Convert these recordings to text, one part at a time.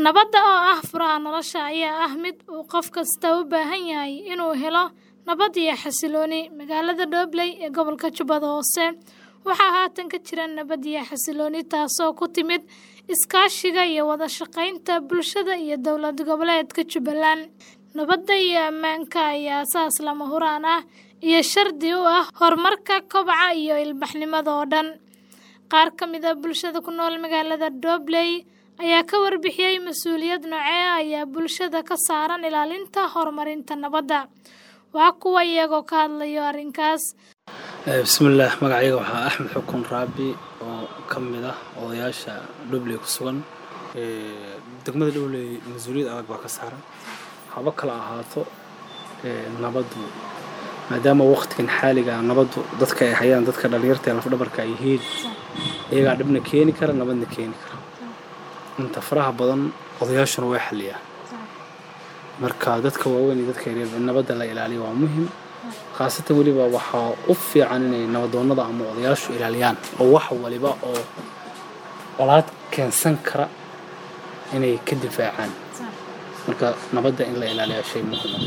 Nabadda oo ah furaha nolosha ayaa ah mid uu qof kasta u baahan yahay inuu helo nabad iyo xasillooni. Magaalada Dobley ee gobolka Jubbada Hoose waxaa haatan ka jira nabad iyo xasillooni taasoo ku timid iskaashiga iyo wada shaqaynta bulshada iyo dowlad goboleedka Jubbaland. Nabadda iyo ammaanka ayaa aasaas lama huraan ah iyo shardi u ah horumarka, koboca iyo ilbaxnimada oo dhan. Qaar ka mid ah bulshada ku nool magaalada Dobley ayaa ka warbixiyay mas'uuliyad noocee ah ayaa bulshada ka saaran ilaalinta horumarinta nabadda. Waa kuwa iyagoo ka hadlaya arrinkaas. bismillaah magacayga waxaa axmed xukun raabi oo ka mid ah odayaasha dhobley ku sugan degmada dhobley mas-uuliyad adag baa ka saaran haba kala ahaato nabaddu maadaama waqtigan xaaliga ah nabaddu dadka ay hayaan dadka dhallinyarta ee lafdhabarka ay yihiin iyagaa dhibna keeni kara nabadna keeni kara inta faraha badan odayaashuna way xaliyaan marka dadka waaweyn iyo dadka yaryar in nabadda la ilaaliyo waa muhim khaasatan weliba waxaa u fiican inay nabadoonnada ama odayaashu ilaaliyaan oo wax waliba oo colaad keensan kara inay ka difaacaan marka nabadda in la ilaaliyaa shay muhiim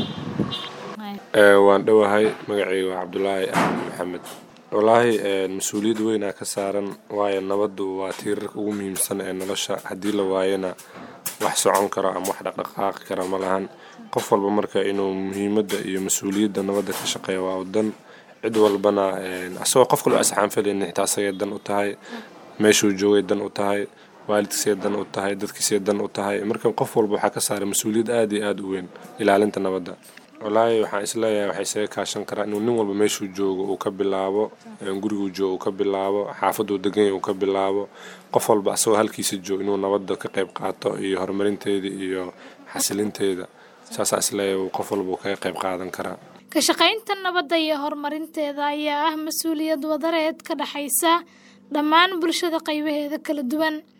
ah waan dhowahay magacayga waa cabdulaahi axmed maxamed wallaahi mas-uuliyad weynaa ka saaran waayo nabaddu waa tiirarka ugu muhiimsan ee nolosha haddii la waayana wax socon karo ama wax dhaqdhaqaaqi kara ma lahan qof walba marka inuu muhiimadda iyo mas-uuliyadda nabadda ka shaqeeya waa dan cid walbana asagoo qof kaloo asxaanfalaynin xitaa asagay dan u tahay meeshuu joogay dan u tahay waalidkiisay dan u tahay dadkiisay dan u tahay marka qof walba waxaa ka saaray mas-uuliyad aad iyo aada u weyn ilaalinta nabadda wallaahi waxaan isleeyahay waxay isaga kaashan karaa inuu nin walba meeshuu joogo uu ka bilaabo guriguu joogo uu ka bilaabo xaafaduu deganya uu ka bilaabo qof walba asagoo halkiisa joogo inuu nabadda ka qayb qaato iyo horumarinteeda iyo xasilinteeda saasaa isleeyahay qof walba uu kaga qayb qaadan karaa Ka shaqaynta nabadda iyo horumarinteeda ayaa ah mas'uuliyad wadareed ka dhaxaysa dhammaan bulshada qaybaheeda kala duwan.